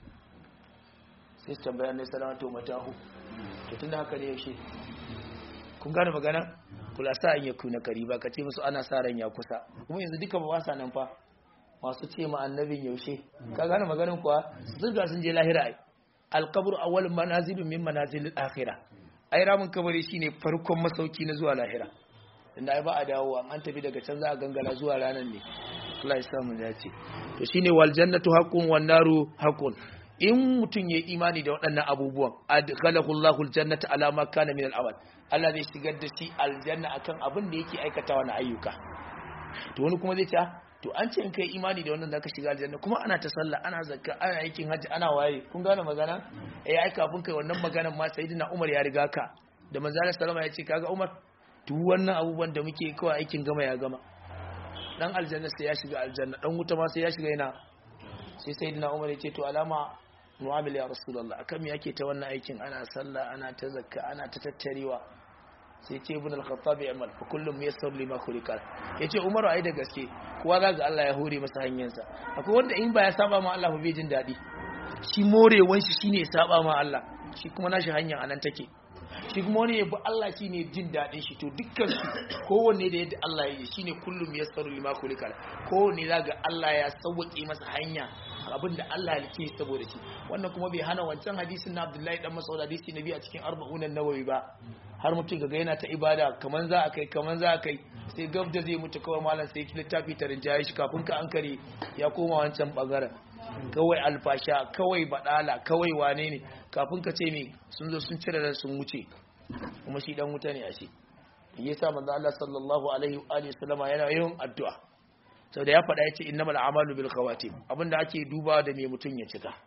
sai su tambaya ne salamatu matahu to tunda haka ne yaushe kun gane magana kula sa an yaku na kariba ka ce musu ana sa ran ya kusa kuma yanzu duka ba wasa nan fa masu ce ma annabin yaushe ka gane maganin kuwa sun ga sun je lahira ai alqabru awwal manazilun min manazilil akhirah ai ramin kabari shine farkon masauki na zuwa lahira inda ai ba a dawo an tafi daga can za a gangala zuwa ranar ne Allah ya samu dace to shine wal jannatu haqqun wan naru haqqun in mutum ya imani da waɗannan abubuwan adkhalahu Allahu aljannata ala ma kana min al'amal Allah zai shigar da shi aljanna akan abin da yake aikatawa na ayyuka to wani kuma zai ce to an ce in kai imani da wannan zaka shiga aljanna kuma ana ta sallah ana zakka ana aikin hajji ana waye kun gane magana eh ai kafin kai wannan maganar ma sayyidina Umar ya riga ka da manzon sallama ya ce kaga Umar duk wannan abubuwan da muke kawai aikin gama ya gama dan aljanna sai ya shiga aljanna dan wuta ma sai ya shiga yana sai sayyidina Umar ya ce to alama mu'amil ya rasulullah akan me yake ta wannan aikin ana sallah ana ta zakka ana ta tattarewa sai ce ibn al-khattab ya amal fa kullum yassar lima khuliqa yace umaru ai da gaske kowa ga Allah ya hore masa hanyarsa akwai wanda in ba ya saba ma Allah ba bai jin dadi shi morewan shi shine ya saba ma Allah shi kuma nashi hanya anan take shi kuma wani yabi Allah shine jin dadin shi to dukkan su kowanne da yadda Allah ya yi shine kullum yassar lima khuliqa kowanne zaga Allah ya sauke masa hanya abin da Allah ya ke saboda shi wannan kuma bai hana wancan hadisin na Abdullahi dan Mas'ud hadisi nabi a cikin arba'un nawawi ba har mutum ga yana ta ibada kaman za a kai kaman za a kai sai gab da zai mutu kawai malam sai ki littafi ta rinjaye shi kafin ka ankare ya koma wancan bangaren kawai alfasha kawai badala kawai wane ne kafin ka ce me sun zo sun cire ran sun wuce kuma shi dan wuta ne a shi yasa manzo Allah sallallahu alaihi wa alihi wasallama yana yin addu'a sau da ya faɗa ya ce innamal amalu bil khawatim abinda ake duba da me mutum ya cika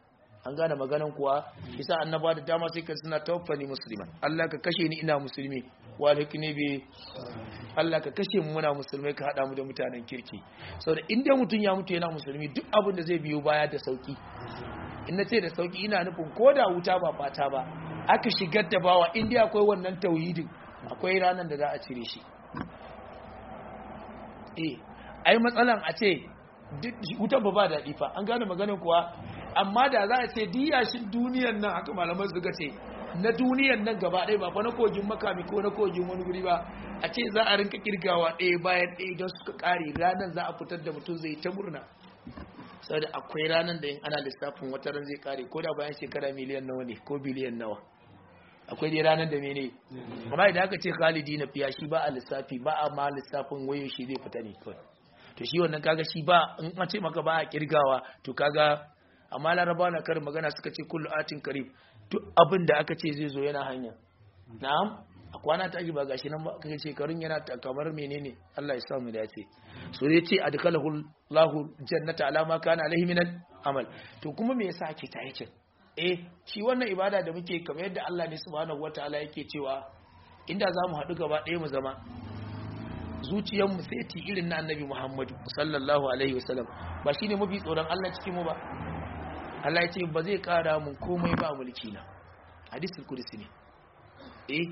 an gane maganan kuwa isa annaba da dama sai ka suna tawaffani musliman Allah ka kashe ni ina musulmi walhikni bi Allah ka kashe mu muna musulmai ka hada mu da mutanen kirki saboda in dai mutum ya mutu yana musulmi duk abin da zai biyo baya da sauki in na ce da sauki ina nufin ko da wuta ba fata ba aka shigar da bawa in dai akwai wannan tauhidin akwai ranar da za a cire shi eh ai matsalan a ce wutan ba ba daɗi fa an gane maganin kuwa amma da za a ce diyashin duniyan nan haka malaman suka ce na duniyan nan gaba ɗaya ba fa na kogin makami ko na kogin wani guri ba a ce za a rinka kirgawa ɗaya bayan ɗaya don suka ƙare ranar za a fitar da mutum zai ta murna saboda akwai ranar da in ana lissafin wata ran zai ƙare ko da bayan shekara miliyan nawa ne ko biliyan nawa akwai dai ranar da mene amma idan aka ce khalidi na fiya shi ba a lissafi ba a ma lissafin wayo shi zai fita ne kawai to shi wannan kaga shi ba in an ce maka ba a kirgawa to kaga amma laraba na karin magana suka ce kullu atin karib duk abin da aka ce zai zo yana hanya na'am a kwana ta ba gashi nan ba kaga shekarun yana kamar menene Allah ya sa mu dace so dai ce adkalahu Allahu jannata alama kana alaihi minal amal to kuma me yasa ake ta yake eh shi wannan ibada da muke kamar yadda Allah ne subhanahu wataala yake cewa inda za mu haɗu gaba ɗaya mu zama zuciyarmu sai ti irin na annabi Muhammadu sallallahu alaihi wasallam ba shine mafi tsoron Allah cikin mu ba Allah ya ce ba zai kara mun komai ba mulki na hadisul qudsi ne eh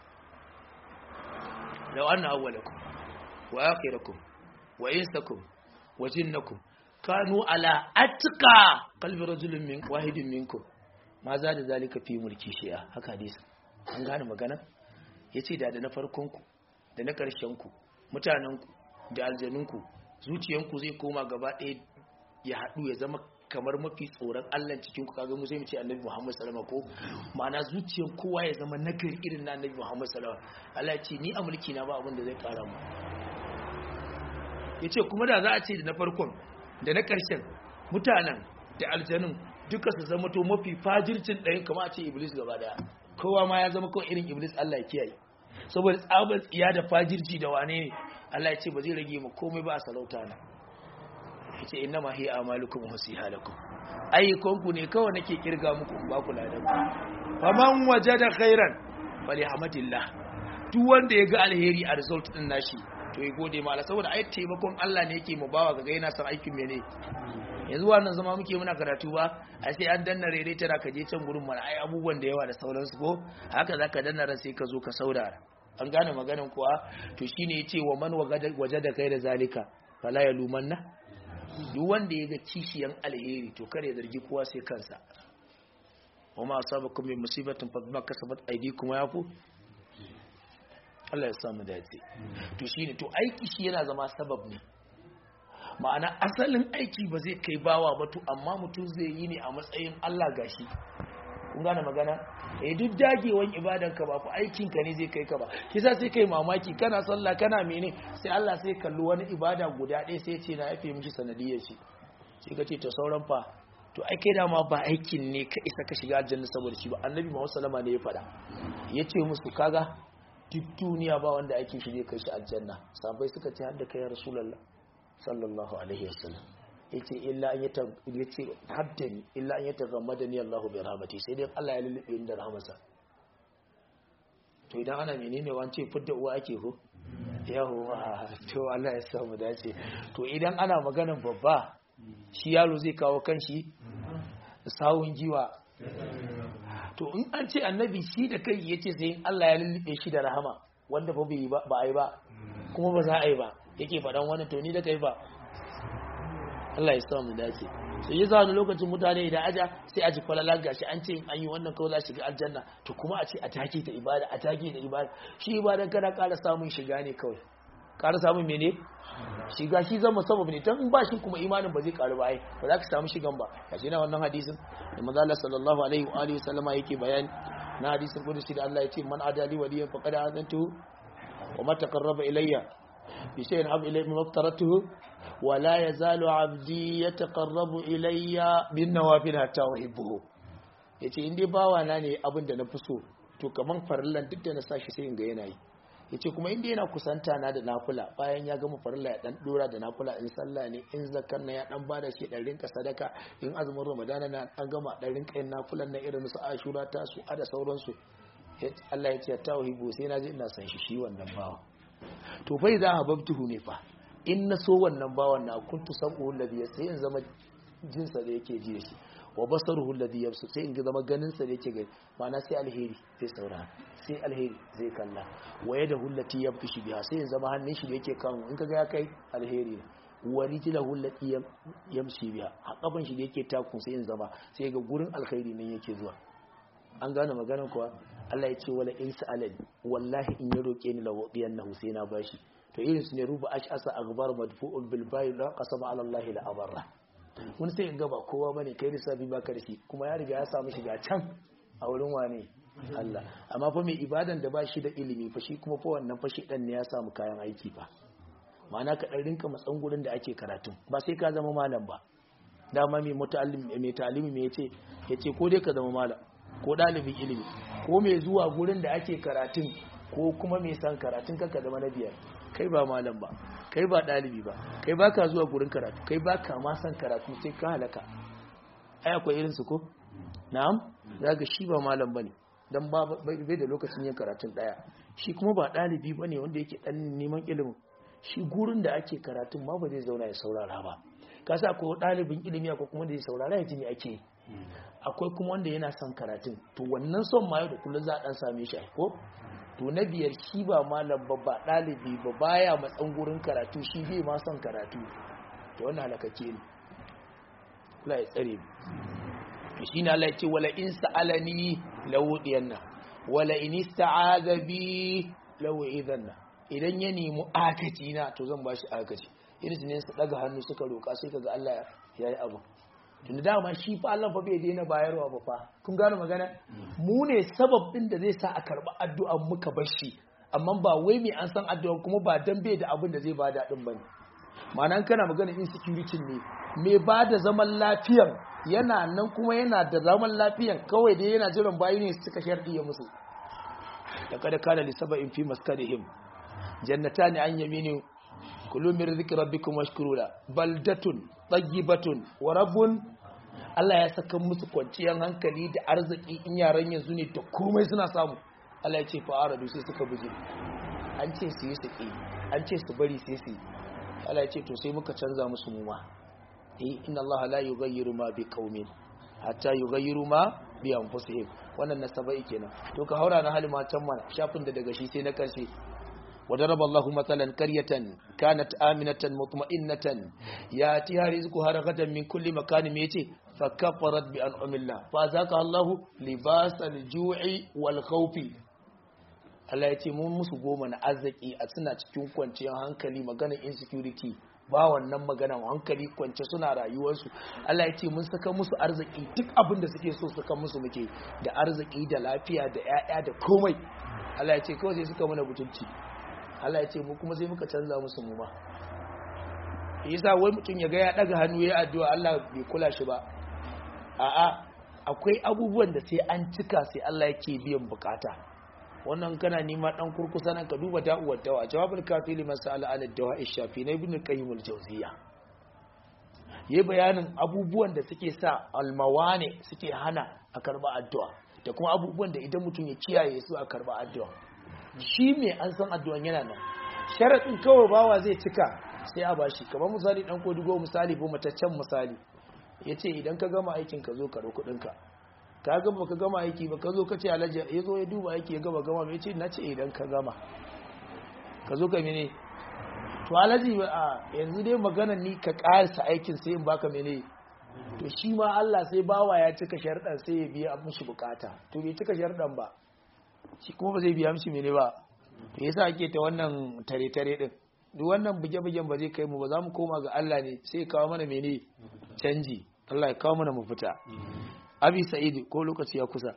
law anna awwalakum wa akhirakum wa insakum wa jinnakum kanu ala atqa qalbi rajulin min wahidin minkum ma za da zalika fi mulki shi'a haka hadisi an gane magana yace da da na farkon ku da na karshen ku mutanen ku da aljanun ku zuciyanku zai koma gaba ɗaya ya haɗu ya zama kamar mafi tsoron Allah cikin ku kaga mu sai mu ce Annabi Muhammad sallallahu alaihi wasallam ko ma'ana zuciyar kowa ya zama nagari irin na Annabi Muhammad sallallahu alaihi wasallam Allah ya ce ni a mulki na ba abin da zai kara mu yace kuma da za a ce da na farkon da na ƙarshen mutanen da aljanun duka su zama to mafi fajircin ɗayan kama a ce iblis gaba daya kowa ma ya zama kawai irin iblis Allah ya kiyaye saboda tsabar tsiya da fajirci da wane ne Allah ya ce ba zai rage mu komai ba a sarauta na yace inna ma hiya amalukum wa sihalakum ayyukanku ne kawai nake kirga muku in ba ku ladan faman wajada khairan falihamatillah duk wanda ya ga alheri a result din nashi to ya gode ma Allah saboda ai taimakon Allah ne yake mu bawa ga yana son aikin mene yanzu wannan zama muke muna karatu ba a sai an danna rere tara ka je can gurin mana ai abubuwan da yawa da sauransu ko haka zaka danna ran sai ka zo ka saurara an gane maganin kuwa to shine yace wa man waje da kai da zalika fala ya lumanna duk wanda ya ga kishiyan alheri to kare zargi kowa sai kansa wa ma asabakum min musibatin fa bima kasabat aydikum yafu Allah ya samu dace to shine to aiki shi yana zama sabab ne ma'ana asalin aiki ba zai kai bawa ba to amma mutum zai yi ne a matsayin Allah gashi kun gane magana eh duk dagewan ibadan ka ba ku aikin ka ne zai kai ka ba kisa sai kai mamaki kana sallah kana mene sai Allah sai kalli wani ibada guda ɗaya sai ce na yafe miki sanadiyar shi sai ka ce to sauran fa to ai kai dama ba aikin ne ka isa ka shiga aljanna saboda shi ba annabi Muhammad sallama ne ya faɗa yace musu kaga duk duniya ba wanda aikin shi zai kai shi aljanna sabai suka ce har da kai ya rasulullah sallallahu alaihi wasallam yace illa an yata yace haddani illa an yata gammadani Allah bi rahmati sai dai Allah ya lulube ni da rahmasa to idan ana menene wance fidda uwa ake ko yawa to Allah ya samu dace to idan ana maganan babba shi yaro zai kawo kanshi sawun giwa to in an ce annabi shi da kai yace sai Allah ya lullube shi da rahama wanda ba bai ba ba ai ba kuma ba za a yi ba yake faɗan wani to ni da kai ba Allah ya samu dace so yi wani lokacin mutane da aja sai a ji kwalala gashi an ce an yi wannan kawai za shiga aljanna to kuma a ce a take ta ibada a take ta ibada shi ibadan kana ƙara samun shiga ne kawai ƙara samun mene shiga shi zama sabab ne tan ba shi kuma imanin ba zai ƙaru ba ai ba za ka samu shigan ba gashi na wannan hadisin da manzo Allah sallallahu alaihi wa alihi wasallama yake bayani na hadisin kudusi da Allah ya ce man adali waliyan faqad azantu wa ma taqarraba ilayya بشيء أحب إليه مما افترضته ولا يزال عبدي يتقرب إلي بالنوافل حتى أحبه yace in dai bawa na ne abin da na fi so to kaman farillan duk da na sashi sai in ga yana yi yace kuma inda yana kusanta na da nafila bayan ya gama farilla ya dan dora da nafila in sallah ne in zakar na ya dan bada shi dan rinka sadaka in azumin ramadana na an gama dan rinka yin nafilan na irin su ashura ta su ada sauransu Allah ya ce tawhibu sai na ji ina san shi shi wannan bawa to fa idza hababtuhu ne fa in na so wannan bawan na kuntu sabu alladhi sai in zama jinsa da yake ji da shi wa basaruhu alladhi yabsu sai in ga zama ganin sa da yake gani ma'ana sai alheri zai saurara sai alheri zai kalla wa yadahu allati yabtishu biha sai in zama hannun shi da yake kan in kaga ya kai alheri ne wa rijlahu allati yamshi biha a kafan shi da yake takun sai in zama sai ga gurin alkhairi nan yake zuwa an gane maganar kuwa Allah ya ce wala in sa'alani wallahi in ya roke ni lawadiyannahu sai na bashi to irin su ne ruba ash'asa aghbar madfu'un bil bayl la qasama ala Allah la abarra wani sai ga ba kowa bane kai lissafi ba karshe kuma ya riga ya samu shiga can a wurin wane Allah amma fa mai ibadan da ba shi da ilimi fa shi kuma fa wannan fa shi dan ne ya samu kayan aiki fa ma'ana ka dan rinka matsan gurin da ake karatu ba sai ka zama malam ba dama mai muta'allim mai ta'alimi me yace yace ko dai ka zama malam ko dalibin ilimi ko mai zuwa gurin da ake karatun ko kuma mai san karatun kanka zama na biyar kai ba malam ba kai ba dalibi ba kai ba ka zuwa gurin karatu kai ba ka ma san karatu sai ka halaka ai akwai irin su ko na'am zaga shi ba malam bane dan ba bai da lokacin yin karatun daya shi kuma ba dalibi bane wanda yake dan neman ilimin shi gurin da ake karatun ma ba zai zauna ya saurara ba kasa ko dalibin ilimi akwai kuma da ya saurara ya ji me ake akwai kuma wanda yana son karatun to wannan son ma yau da kullum za a dan same shi ko to na biyar shi ba malam ba ba ɗalibi ba baya matsan gurin karatu shi bai ma son karatu to wannan halakake ne Allah ya tsare mu shi ne Allah ya ce wala in sa'alani lawudiyanna wala in ista'aza bi lawu'idanna idan ya nemi akaci na to zan bashi akaci irin ne su daga hannu suka roka sai kaga Allah ya yi abu tunda dama shi fa Allah fa bai daina bayarwa ba fa kun gane magana mu ne sabab din da zai sa a karba addu'an muka bar shi amma ba wai mai an san addu'an kuma ba dan bai da abin da zai bada din bane ma'anan kana magana insecurity ne mai ba da zaman lafiyan yana nan kuma yana da zaman lafiyan kawai dai yana jiran bayi ne suka sharɗi ya musu da kada kana li saba'in fi maskanihim jannatani an yamini kulu min rizqi rabbikum washkuru la baldatun tayyibatun wa rabbun Allah ya saka musu kwanciyar hankali da arziki in yaran yanzu ne da komai suna samu Allah ya ce fa aradu sai suka buje an ce su yi su ki an ce su bari sai su Allah ya ce to sai muka canza musu muma eh inna Allah la yughayyiru ma bi qaumin hatta yughayyiru ma bi anfusihim wannan nasabai kenan to ka haura na halima can mana shafin da daga shi sai na karshe وضرب الله مثلا قرية كانت آمنة مطمئنة ياتيها رزقها رغدا من كل مكان ميتي فكفرت بأنعم الله فأذاقها الله لباس الجوع والخوف Allah ya ce mun musu goma na arziki a suna cikin kwanciyar hankali magana insecurity ba wannan magana hankali kwance suna rayuwarsu Allah ya ce mun saka musu arziki duk abin da suke so saka musu muke da arziki da lafiya da 'ya'ya da komai Allah ya ce kawai sai suka mana butulci Allah ya ce mu kuma sai muka canza musu mu ma yasa wai mutum ya ga ya daga hannu ya addu'a Allah bai kula shi ba a'a akwai abubuwan da sai an cika sai Allah yake biyan bukata wannan kana nima dan kurkusa nan ka duba da'uwar dawa jawabul kafi liman sa'ala an dawa ishafi na ibn qayyim al-jawziya yayi bayanin abubuwan da suke sa almawane suke hana a karba addu'a da kuma abubuwan da idan mutum ya kiyaye su a karba addu'a shi mai an san addu'an yana nan sharaɗin kawai bawa zai cika sai a bashi kamar misali ɗan kodigo misali ko mataccen misali ya ce idan ka gama aikin ka zo ka ɗau kuɗinka ka gama ka gama aiki ba ka zo ka ce alhaji ya zo ya duba aiki ya gama gama mai ce na ce idan ka gama ka zo ka mene to alhaji a yanzu dai magana ni ka ƙarisa aikin sai in baka mene to shi ma Allah sai bawa ya cika sharɗan sai ya biya mishi bukata to bai cika sharɗan ba shi kuma ba zai biya mishi mene ba to yasa ake ta wannan tare-tare din duk wannan buge-bugen ba zai kai mu ba za mu koma ga Allah ne sai kawo mana mene canji Allah ya kawo mana mu fita abi sa'id ko lokaci ya kusa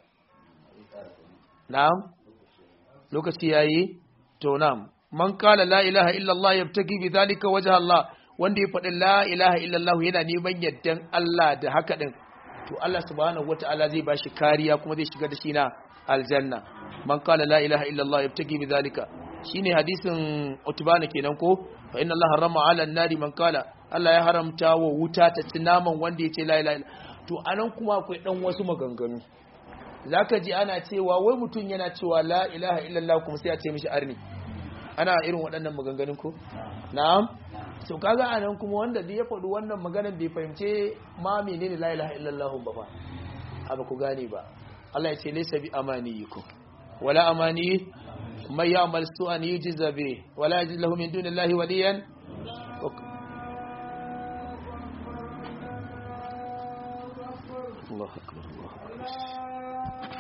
na'am lokaci yayi to na'am man qala la ilaha illa Allah yabtagi bi dhalika wajha Allah wanda ya faɗi la ilaha illa Allah yana neman yaddan Allah da haka din to Allah subhanahu wataala zai bashi kariya kuma zai shiga da shi na aljanna man qala la ilaha illa Allah yabtagi bi dhalika shine hadisin utbana kenan ko fa inna allaha harrama ala nari man kala Allah ya haramta wa wuta ta ci naman wanda ya ce la ilaha to anan kuma akwai dan wasu maganganu zaka ji ana cewa wai mutum yana cewa la ilaha illallah kuma sai a ce mishi arni ana irin waɗannan maganganun ko na'am so kaga anan kuma wanda da ya faɗi wannan maganar bai fahimce ma menene la ilaha illallah ba fa abu ku gane ba Allah ya ce laysa bi amaniyikum wala amani man ya'mal su'an yujza bi wala yajid lahu min dunillahi waliyan Allah akbar Allah akbar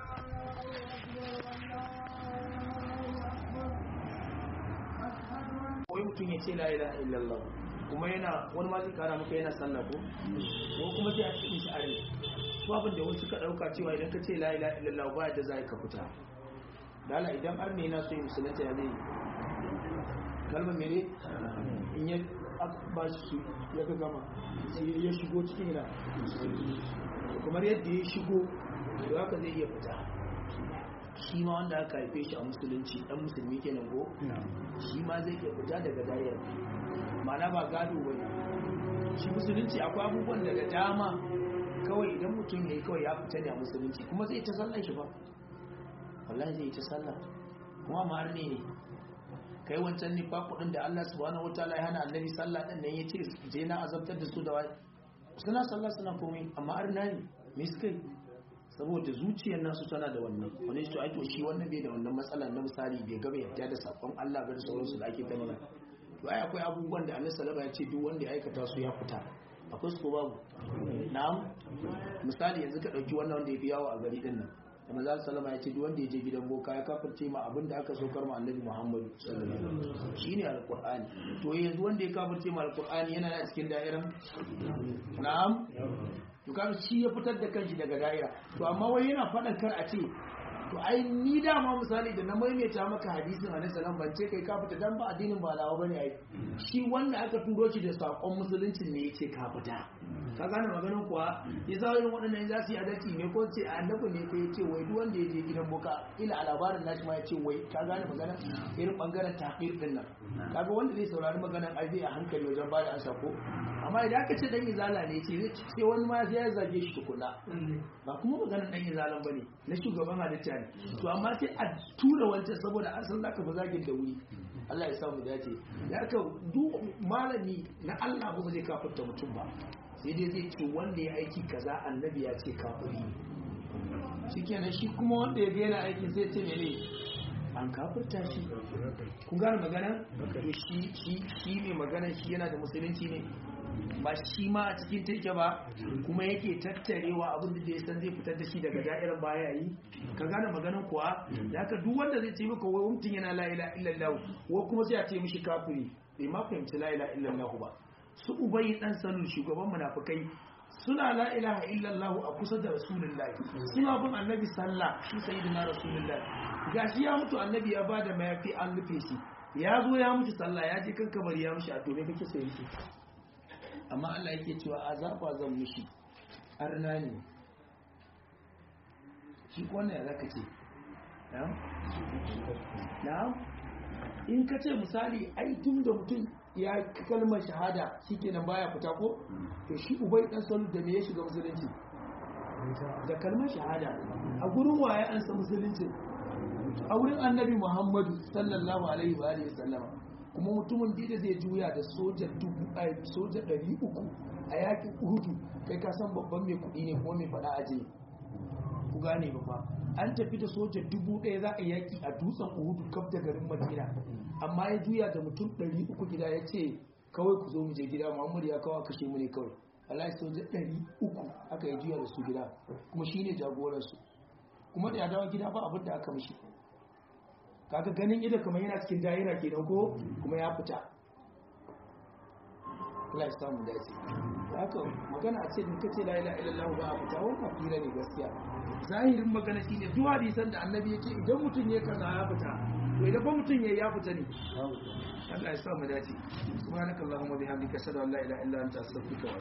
wai mutum ya ce la ilaha illallah kuma yana wani ma zai kara maka yana sallah ko ko kuma sai a cikin shi are ko abin da wasu ka dauka cewa idan ka ce la ilaha illallah ba da zai ka fita dala idan har ne yana so ya musulunta ya zai kalmar mene in ya ba shi ya ga gama sai ya shigo cikin ina kamar yadda ya shigo to haka zai iya fita shi ma wanda aka haife shi a musulunci dan musulmi kenan ko shi ma zai iya fita daga dayar mana ba gado ba shi musulunci akwai abubuwan daga dama kawai idan mutum ya yi kawai ya fita ne a musulunci kuma zai ta sallar shi ba wallahi zai ta sallah kuma ma ne ne kai wancan ne kudin da Allah subhanahu wataala ya hana annabi sallah din nan yace je na azabtar da su da wai suna sallah suna komai amma arna ne me suka yi saboda zuciyar nasu tana da wannan wani shi to ai to shi wannan bai da wannan matsala na misali bai gaba yadda da sakon Allah ga da sauransu da ake gani to ai akwai abubuwan da Annabi sallallahu alaihi wasallam ya ce duk wanda ya aikata su ya fita akwai su ko babu na'am misali yanzu ka dauki wannan wanda ya fi yawo a gari din nan da manzo sallama ya ce duk wanda ya je gidan boka ya kafirce ma abin da aka saukar ma Annabi Muhammad sallallahu alaihi wasallam shine alqur'ani to yanzu wanda ya kafirce ma alqur'ani yana da cikin da'iran na'am to kaga shi ya fitar da kanshi daga da'ira to amma wai yana faɗan kar a ce to ai ni dama misali da na maimaita maka hadisin annabi sallallahu ban ce kai ka fita dan ba addinin ba lawa bane ai shi wanda aka turo shi da sakon musulunci ne yace ka fita ka gane maganar kuwa ya za irin waɗannan za su yi adalci ne ko ce annabi ne ko yace wai duk wanda ya je gidan boka ila a labarin nashi ma yace wai ka gane maganar irin bangaren tahqir din nan kaga wanda zai saurari maganar ai zai a hankali wajen ba da ansa ko amma idan aka ce dan izala ne ce sai wani ma sai ya zage shi tukuna ba kuma maganar dan izalan bane na shugaban halitta ne to amma sai a tura wancan saboda an san zaka ba zagin da wuri Allah ya samu dace ya ka duk malami na Allah ba zai kafirta mutum ba sai dai zai ce wanda ya aiki kaza annabi ya ce kafiri shikenan shi kuma wanda ya ga yana aiki sai ce mene an kafirta shi kun gane magana to shi shi shi ne magana shi yana da musulunci ne ba shi ma a cikin take ba kuma yake tattarewa abin da ya san zai fitar da shi daga da'irar baya yi ka gane maganan kuwa da haka duk wanda zai ce maka wai mutum yana la ilaha illallah wa kuma sai a ce mishi kafiri bai ma fahimci la ilaha illallah ba su ubayi dan salul shugaban munafikai suna la ilaha illallah a kusa da rasulullahi suna bin annabi sallah shi sayyidina rasulullahi gashi ya mutu annabi ya bada mayafi an rufe shi ya zo ya mutu sallah ya je kan kabari ya mushi a to me kake so yake amma Allah yake cewa azaba zan mishi arna ne shi wannan ya zaka ce na in ka ce misali ai tun da mutum ya kalmar shahada shikenan baya fita ko to shi ubai dan salu da me ya shiga musulunci da kalmar shahada a gurin waye an sa musulunci a wurin annabi muhammadu sallallahu alaihi wa alihi sallama kuma mutumin da zai juya da soja dubu a soja ɗari uku a yakin uhudu kai ka san babban mai kuɗi ne kuma mai faɗa aje ku gane ba fa an tafi da soja dubu ɗaya za a yaki a dutsen uhudu kaf da garin madina amma ya juya da mutum ɗari uku gida ya ce kawai ku zo mu je gida muhammadu ya kawo kashe mu ne kawai wallahi soja ɗari uku aka yi juya da su gida kuma shine jagoransu kuma da ya dawo gida ba abin da aka mishi kaga ganin ido kamar yana cikin daira kenan ko kuma ya fita Allah ya samu dace haka magana a ce duka ce la ilaha illallah ba a fita wannan fira ne gaskiya zahirin magana shine duk hadisan da annabi yake idan mutum ya kaza ya fita to idan ba mutum ya ya fita ne Allah ya samu dace subhanakallahumma bihamdika ashhadu an la ilaha illa anta astaghfiruka